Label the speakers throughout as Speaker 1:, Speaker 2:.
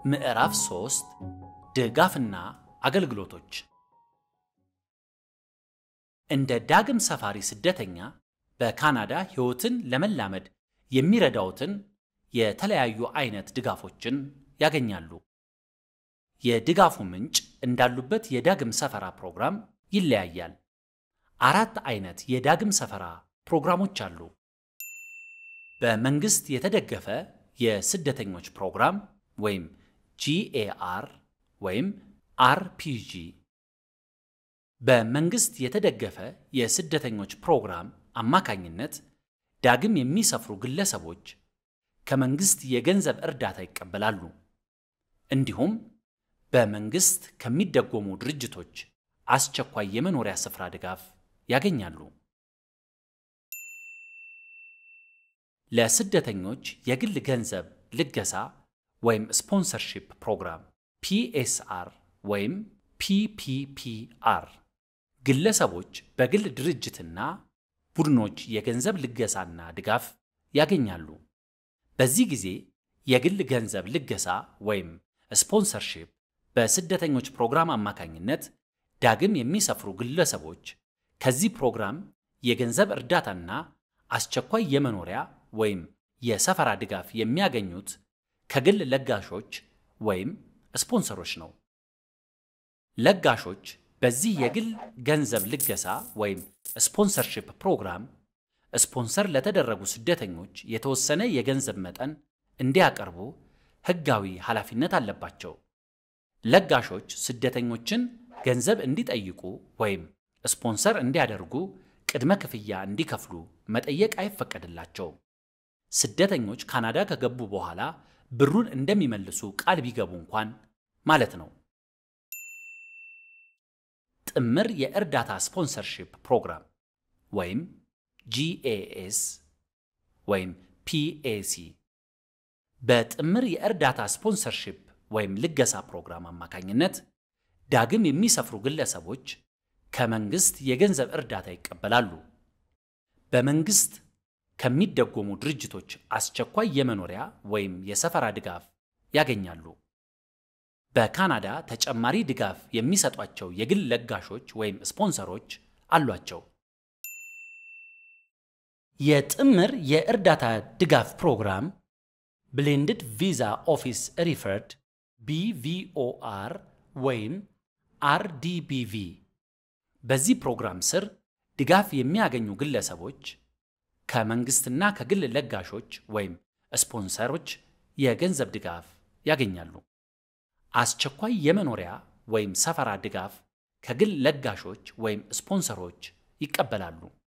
Speaker 1: ምዕራፍ 3 ድጋፍና አገልግሎቶች እንደ ዳግም ሰፋሪ ስደተኛ በካናዳ ሕይወትን ለመላመድ የሚረዳውትን የተለያዩ አይነት ድጋፎችን ያገኛሉ። የድጋፉ ምንጭ እንዳሉበት የዳግም ሰፈራ ፕሮግራም ይለያያል። አራት አይነት የዳግም ሰፈራ ፕሮግራሞች አሉ። በመንግስት የተደገፈ የስደተኞች ፕሮግራም ወይም ጂኤአር ወይም አርፒጂ። በመንግስት የተደገፈ የስደተኞች ፕሮግራም አማካኝነት ዳግም የሚሰፍሩ ግለሰቦች ከመንግስት የገንዘብ እርዳታ ይቀበላሉ። እንዲሁም በመንግስት ከሚደጎሙ ድርጅቶች አስቸኳይ የመኖሪያ ስፍራ ድጋፍ ያገኛሉ። ለስደተኞች የግል ገንዘብ ልገሳ ወይም ስፖንሰርሺፕ ፕሮግራም ፒኤስአር ወይም ፒፒፒአር ግለሰቦች በግል ድርጅትና ቡድኖች የገንዘብ ልገሳና ድጋፍ ያገኛሉ። በዚህ ጊዜ የግል ገንዘብ ልገሳ ወይም ስፖንሰርሺፕ በስደተኞች ፕሮግራም አማካኝነት ዳግም የሚሰፍሩ ግለሰቦች ከዚህ ፕሮግራም የገንዘብ እርዳታና አስቸኳይ የመኖሪያ ወይም የሰፈራ ድጋፍ የሚያገኙት ከግል ለጋሾች ወይም ስፖንሰሮች ነው። ለጋሾች በዚህ የግል ገንዘብ ልገሳ ወይም ስፖንሰርሺፕ ፕሮግራም ስፖንሰር ለተደረጉ ስደተኞች የተወሰነ የገንዘብ መጠን እንዲያቀርቡ ሕጋዊ ኃላፊነት አለባቸው። ለጋሾች ስደተኞችን ገንዘብ እንዲጠይቁ ወይም ስፖንሰር እንዲያደርጉ ቅድመ ክፍያ እንዲከፍሉ መጠየቅ አይፈቀድላቸውም። ስደተኞች ካናዳ ከገቡ በኋላ ብሩን እንደሚመልሱ ቃል ቢገቡ እንኳን ማለት ነው። ጥምር የእርዳታ ስፖንሰርሺፕ ፕሮግራም ወይም ጂኤኤስ ወይም ፒኤሲ በጥምር የእርዳታ ስፖንሰርሺፕ ወይም ልገሳ ፕሮግራም አማካኝነት ዳግም የሚሰፍሩ ግለሰቦች ከመንግስት የገንዘብ እርዳታ ይቀበላሉ። በመንግስት ከሚደጎሙ ድርጅቶች አስቸኳይ የመኖሪያ ወይም የሰፈራ ድጋፍ ያገኛሉ። በካናዳ ተጨማሪ ድጋፍ የሚሰጧቸው የግል ለጋሾች ወይም ስፖንሰሮች አሏቸው። የጥምር የእርዳታ ድጋፍ ፕሮግራም ብሌንድድ ቪዛ ኦፊስ ሪፈርድ ቢቪኦአር ወይም አርዲቢቪ በዚህ ፕሮግራም ስር ድጋፍ የሚያገኙ ግለሰቦች ከመንግስትና ከግል ለጋሾች ወይም ስፖንሰሮች የገንዘብ ድጋፍ ያገኛሉ። አስቸኳይ የመኖሪያ ወይም ሰፈራ ድጋፍ ከግል ለጋሾች ወይም ስፖንሰሮች ይቀበላሉ።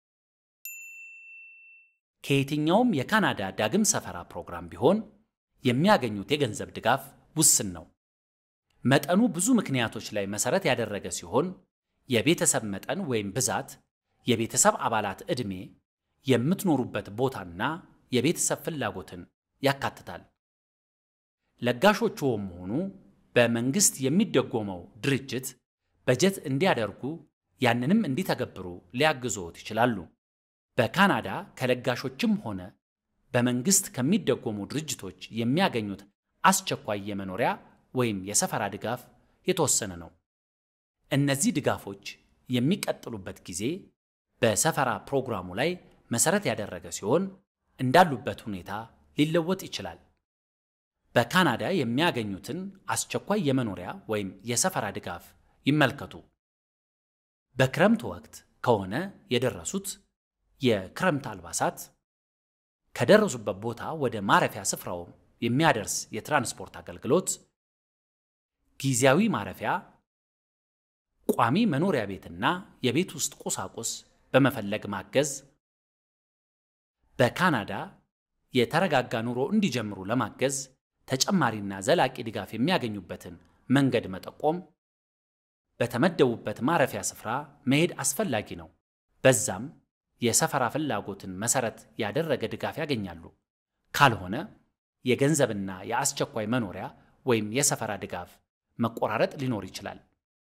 Speaker 1: ከየትኛውም የካናዳ ዳግም ሰፈራ ፕሮግራም ቢሆን የሚያገኙት የገንዘብ ድጋፍ ውስን ነው። መጠኑ ብዙ ምክንያቶች ላይ መሰረት ያደረገ ሲሆን የቤተሰብ መጠን ወይም ብዛት፣ የቤተሰብ አባላት ዕድሜ፣ የምትኖሩበት ቦታና የቤተሰብ ፍላጎትን ያካትታል። ለጋሾችዎም ሆኑ በመንግስት የሚደጎመው ድርጅት በጀት እንዲያደርጉ ያንንም እንዲተገብሩ ሊያግዞት ይችላሉ። በካናዳ ከለጋሾችም ሆነ በመንግስት ከሚደጎሙ ድርጅቶች የሚያገኙት አስቸኳይ የመኖሪያ ወይም የሰፈራ ድጋፍ የተወሰነ ነው። እነዚህ ድጋፎች የሚቀጥሉበት ጊዜ በሰፈራ ፕሮግራሙ ላይ መሰረት ያደረገ ሲሆን እንዳሉበት ሁኔታ ሊለወጥ ይችላል። በካናዳ የሚያገኙትን አስቸኳይ የመኖሪያ ወይም የሰፈራ ድጋፍ ይመልከቱ። በክረምት ወቅት ከሆነ የደረሱት የክረምት አልባሳት፣ ከደረሱበት ቦታ ወደ ማረፊያ ስፍራው የሚያደርስ የትራንስፖርት አገልግሎት፣ ጊዜያዊ ማረፊያ፣ ቋሚ መኖሪያ ቤትና የቤት ውስጥ ቁሳቁስ በመፈለግ ማገዝ፣ በካናዳ የተረጋጋ ኑሮ እንዲጀምሩ ለማገዝ ተጨማሪና ዘላቂ ድጋፍ የሚያገኙበትን መንገድ መጠቆም፣ በተመደቡበት ማረፊያ ስፍራ መሄድ አስፈላጊ ነው። በዛም የሰፈራ ፍላጎትን መሰረት ያደረገ ድጋፍ ያገኛሉ። ካልሆነ የገንዘብና የአስቸኳይ መኖሪያ ወይም የሰፈራ ድጋፍ መቆራረጥ ሊኖር ይችላል።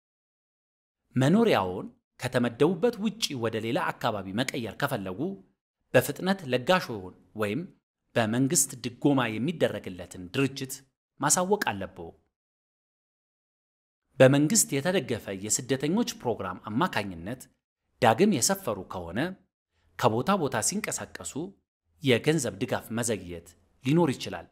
Speaker 1: መኖሪያውን ከተመደቡበት ውጪ ወደ ሌላ አካባቢ መቀየር ከፈለጉ በፍጥነት ለጋሾውን ወይም በመንግስት ድጎማ የሚደረግለትን ድርጅት ማሳወቅ አለብዎ። በመንግስት የተደገፈ የስደተኞች ፕሮግራም አማካኝነት ዳግም የሰፈሩ ከሆነ ከቦታ ቦታ ሲንቀሳቀሱ የገንዘብ ድጋፍ መዘግየት ሊኖር ይችላል።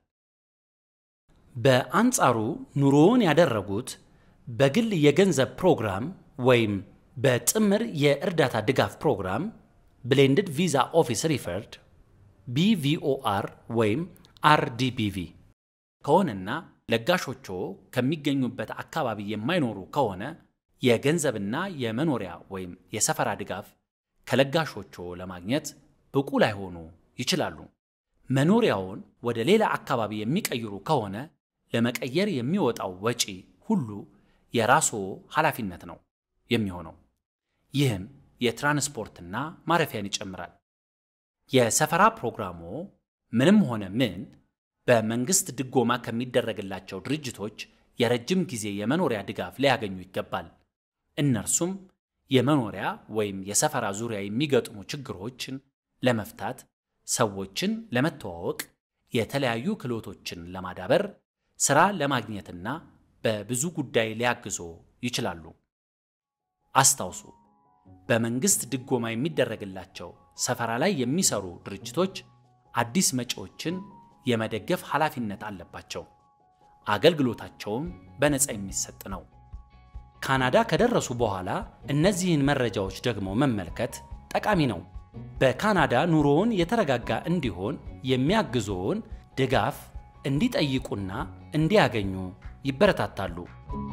Speaker 1: በአንጻሩ ኑሮውን ያደረጉት በግል የገንዘብ ፕሮግራም ወይም በጥምር የእርዳታ ድጋፍ ፕሮግራም ብሌንድድ ቪዛ ኦፊስ ሪፈርድ ቢቪኦአር ወይም አርዲቢቪ ከሆነና ለጋሾቹ ከሚገኙበት አካባቢ የማይኖሩ ከሆነ የገንዘብና የመኖሪያ ወይም የሰፈራ ድጋፍ ከለጋሾቹ ለማግኘት ብቁ ላይሆኑ ይችላሉ። መኖሪያውን ወደ ሌላ አካባቢ የሚቀይሩ ከሆነ ለመቀየር የሚወጣው ወጪ ሁሉ የራስዎ ኃላፊነት ነው የሚሆነው። ይህም የትራንስፖርትና ማረፊያን ይጨምራል። የሰፈራ ፕሮግራሙ ምንም ሆነ ምን በመንግስት ድጎማ ከሚደረግላቸው ድርጅቶች የረጅም ጊዜ የመኖሪያ ድጋፍ ሊያገኙ ይገባል። እነርሱም የመኖሪያ ወይም የሰፈራ ዙሪያ የሚገጥሙ ችግሮችን ለመፍታት፣ ሰዎችን ለመተዋወቅ፣ የተለያዩ ክህሎቶችን ለማዳበር፣ ሥራ ለማግኘትና በብዙ ጉዳይ ሊያግዞ ይችላሉ። አስታውሱ፣ በመንግስት ድጎማ የሚደረግላቸው ሰፈራ ላይ የሚሰሩ ድርጅቶች አዲስ መጪዎችን የመደገፍ ኃላፊነት አለባቸው። አገልግሎታቸውም በነፃ የሚሰጥ ነው። ካናዳ ከደረሱ በኋላ እነዚህን መረጃዎች ደግሞ መመልከት ጠቃሚ ነው። በካናዳ ኑሮውን የተረጋጋ እንዲሆን የሚያግዞውን ድጋፍ እንዲጠይቁና እንዲያገኙ ይበረታታሉ።